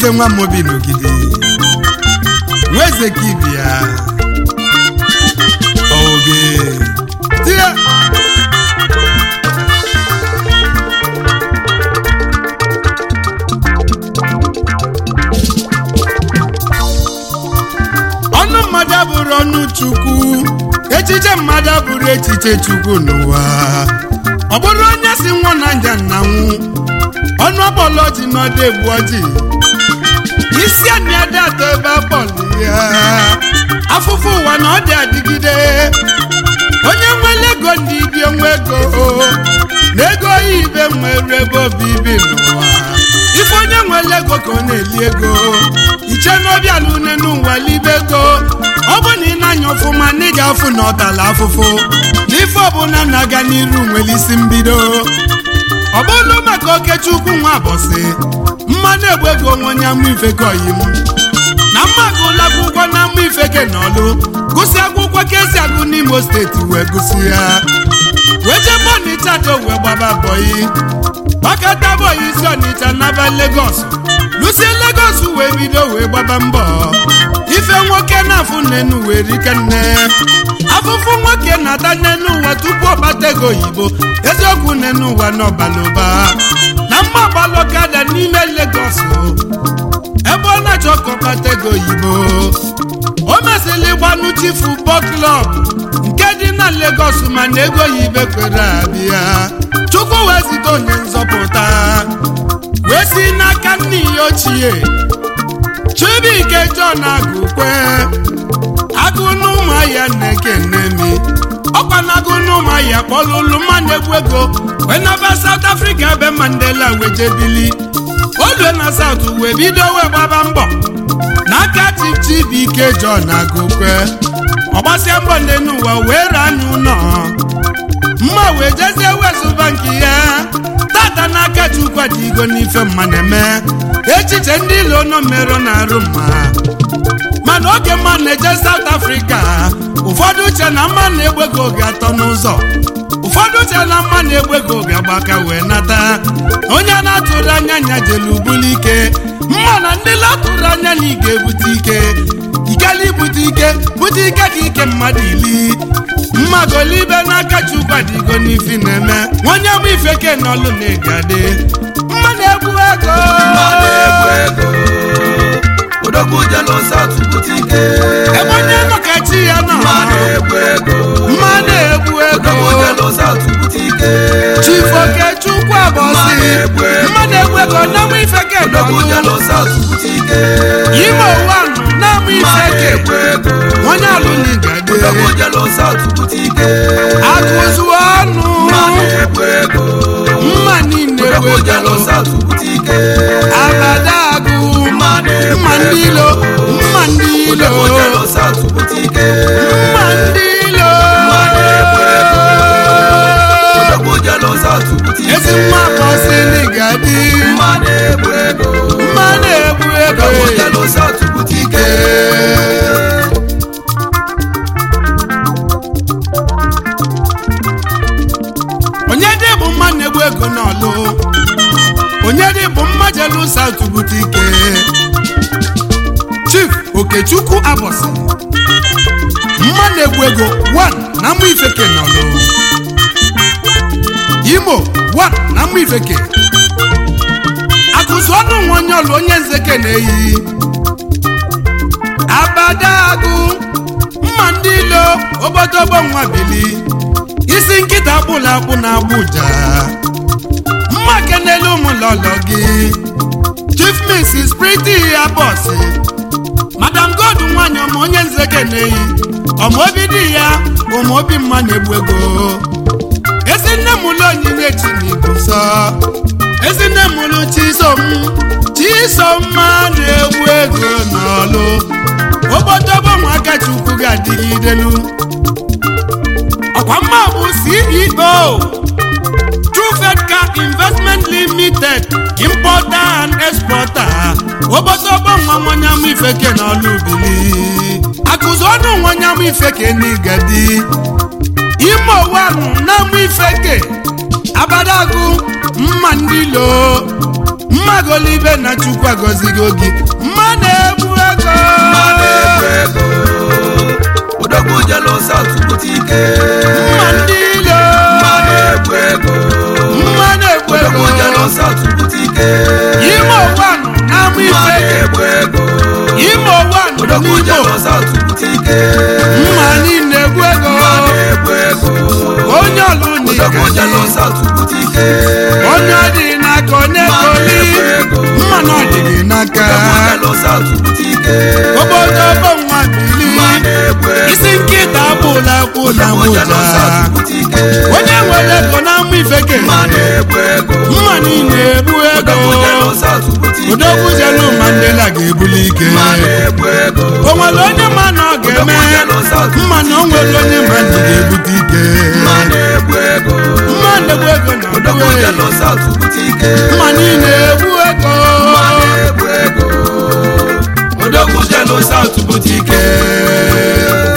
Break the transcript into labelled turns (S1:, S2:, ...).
S1: eze nwa mobi n'ogidi nwa eze ka ibi ya oge tie ọnụ mmadụ abụrụ ọnụ chukwu echiche mmadụ abụrụ echiche chukwu n'ụwa ọ bụrụ onye si nwụọ na nja nnanwụ ọnụ ọkpọlọ ji n'ọdụ egbu ọjị isi anị ada atọ ebe akpọlụ ya afụfụ ụwa na ọ dị adịgide onye nwere ego ndị ibi onwe ego na ego ya ibe nwere ebe obibi n'ụwa ife onye nwere ego ka ọ na-eli ego iche n'obi ala une n'ụwa libe ego ọ bụ na ị na-anya ọfụma na ị ga-afụ na ọtala afụfụ n'ife ọbụla na-aga n'iru nwere isi mbido ọ bụrụ maka okechukwu nwa abọsị mmanụ egbu ego nwe onye amụ ifeke oyi m na mma agụla akwụkwọ na amụ ifeke na ọlụ gụsị akwụkwọ ka esi agụ n'imo steeti wee gụsị ya wee jebe ọnịcha do wee gbaba bọyị gbakọta bọyị isi ọnịcha naba legos lusie legos wee bido wee gbaba mbọ ife nwoke na-afụ nnenu wee rike nne afụfụ nwoke na-ata nnenu ụwa tupu ọ kpata ego oyibo eziokwu nnenu ụwa n'ọbalụba na mma gbalọkada n'ime legos ebe ọ na-achọ ka ọ kpata ego oyibo o mesịrị gbanụ chi futbọl klọb nke dị na legos mana ego oyibo kwere abịa chukwu wee zite onye nzọpụta wee si n'aka nne ya ochie chibuike john agụkwe agụ n'ụmụahịa na-ekenemi ọkwa na agụ n'ụmụahịa kpọlụlụ mmanụ egwu ego wee naba saut afrịka ebe mandela wee jebili olue na saut wee bido wee gbaba mbọ n'aka chief chibuike john agụkwe ọgbasia mbọ ndị n'ụwa wee ranye ụlọ mma wee jezie wezụba nke ya tata n'aka chukwu adịgo n'ife mma na-eme echiche ndị ilo nọ merụ na-arụ mma mana oge mma na-eje South Africa ụfọdụ uche na mma na-egbe gị oge atọ n'ụzọ ụfọdụ uche na mma na-egbe gị oge agbaka wee nata onye na-atụrụ anya nya jelu buli ike mma na ndị latụrụ anya na ị ga-ebute ike ikele ibute ike bute ike ka ike mmadụ ili mmagolibe n'aka chukwu adịgo n'ifi na-eme nwanye bụ ifeke n'ọlụ na-egade mma na-egbu ego
S2: odogwu jelu South bute ike
S1: ebe onye nọ ka chi ya nọ
S2: mma na-egbu ego
S1: mma na-egbu ego
S2: odogwu jelu South bute ike
S1: chifoke chukwu abọsị mma na-egbu ego n'amụ ifeke
S2: odogwu
S1: n'ọlụ
S2: jelu South bute ike
S1: ime ụwa nọ n'amụ
S2: mma
S1: ifeke
S2: na-egbu ego
S1: onye alụ na igade
S2: odogwu jelu South bute ike
S1: akụzụ ọnụ
S2: mma na-egbu ego
S1: mma niile egbu
S2: odogwu jelu
S1: ego
S2: South bute ike
S1: abada agụ
S2: mma na-egbu
S1: mma ndị ilo mma ndị ilo
S2: odogwu jelu South bute ike
S1: mma ndị ilo
S2: mma na-egbu ego odogwu jelu South bute ike
S1: ezi nwa bọsị n'igadi
S2: mma na-egbu ego
S1: mma na-egbu ego
S2: odogwu jelu South bute ike
S1: onye dị bụ mma na-egbu ego n'ọlụ onye dị bụ mma jelu saut bute ike chief okechukwu abọsị mma na-egbu ego 1 na mma ifeke n'ọlụ imo 1 na mma ifeke akụzụ ọnụ nwa onye ọlụ onye nzeke na-eyi abadagụ mma ndị ilo obodogbo nwa bili isi nkịta akpụla akpụ na-agbụ ụja mma kenelu ụmụ lọlọ gị chief mrs pretty abọsị madam god nwanyị ọma onye nzeke na-eyi ọmaobi di ya ụmụobi mma na-egbu ego ezi nne m ụlọ onyinye chinigbo nsọ ezi nne m ụlọ chisom chisomma na-egbu ego n'ọlụ obodobo ụmụaka chukwu ga-adịgidelu ọkwa mma bụ ceo trufedca investment limited importer and exporter obodobo nwa nwanyamụ ifeke n'ọlụ bili akụzi ọnụ nwanyamụ ifeke n'igadi ime owanụ na-amụ ifeke abadagụ mma ndị lo mma golibe na chukwu agọzigo gị mma na-egbu ego
S2: mma na-egbu ego odogwu jelu South bute ike
S1: mma ndị ilo
S2: mma na-egbu ego
S1: mma na-egbu ego
S2: odogwu jelu South bute ike
S1: ime ụwa nọ n'ama
S2: mma
S1: ife
S2: na-egbu ego
S1: ime ụwa nọ
S2: odogwu
S1: n'igbo
S2: jelu South bute ike
S1: mma niile egbu ego
S2: mma na-egbu ego
S1: onye ọlụ
S2: odogwu jelu
S1: n'ike
S2: South bute ike
S1: onye ọ dị n'aka onye koli mma na ọ dị gị n'aka
S2: odogwu jelu South bute ike
S1: obodo bụ nwa bili
S2: mma na-egbu ego
S1: isi nkịta agbụla agbụla
S2: odogwu jelu
S1: mụja
S2: South bute ike
S1: onye nwere ego na-amụ ife ke
S2: mma na-egbu ego
S1: mma niile egbu ego
S2: odogwu jelu South bute ike
S1: odogwu jelu mandela ga-ebuli ike
S2: mma na-egbu ego
S1: o nwere onye ma na ọ ga-eme mma na o nwere onye ma na ga-ebute ike
S2: mma na-egbu ego
S1: mma na-egbu ego na
S2: odogwu
S1: ọdụwe
S2: jelu South bute ike
S1: mma niile egbu ego
S2: mma na-egbu ego odogwu jelu South bute ike